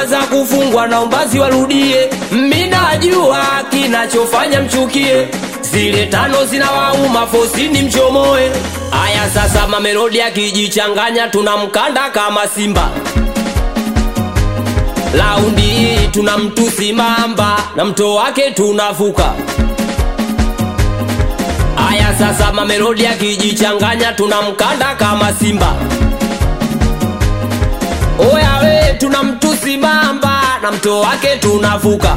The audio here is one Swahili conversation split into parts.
za kufungwa naomba ziwarudie minajua kinachofanya mchukie zile tano zinawauma fosini mchomoe aya sasa mamelodi akijichanganya tunamkanda kama simba laundi hii tuna mtu simamba na mto wake tunavuka aya sasa mamelodi akijichanganya tunamkanda kama simba oya we tuna mtu simamba na mto wake tunavuka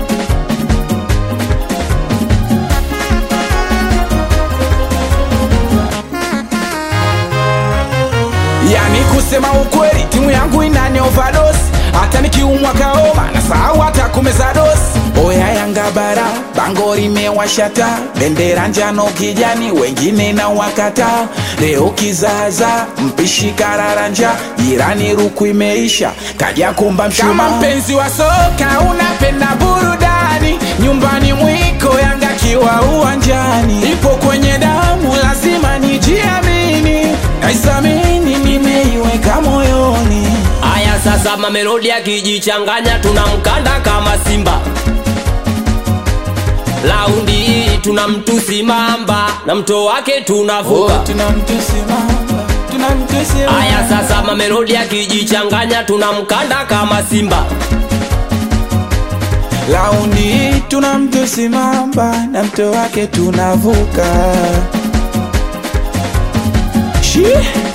yani kusema ukweli timu yangu inani overdose hata nikiumwa kaoma na sahau hata kumeza dosi oya yanga bara bango limewashata bendera njano kijani wengine na wakata leo kizaza mpishi kararanja jirani ruku imeisha kaja kumba mshuma kama mpenzi wa soka unapenda burudani nyumbani mwiko yanga kiwa uwanjani ipo kwenye damu lazima nijiamini naisamini nimeiweka moyoni aya sasa mamelodi akijichanganya tunamkanda kama simba laundi hii tuna mtu simamba na mto wake tunavuka tunamtusimama tunamtusimama aya sasa mamelodi akijichanganya tunamkanda kama simba laundi tunamtusimama na mto wake tunavuka Shi.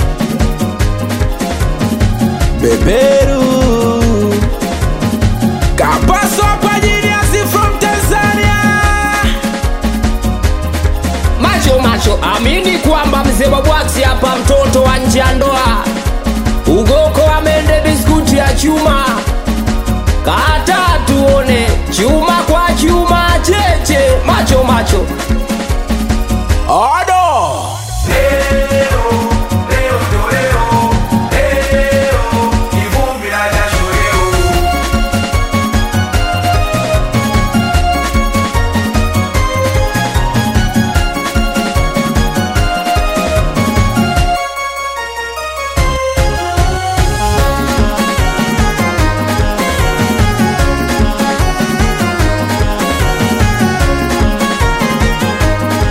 beberu kapaso hapa jiniasi from tanzania macho macho amini kwamba mzee wa bwaksi hapa mtoto wa nje ya ndoa ugoko amende biskuti ya chuma kata tuone chuma kwa chuma cheche macho macho odo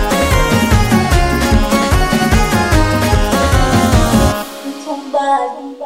Somebody.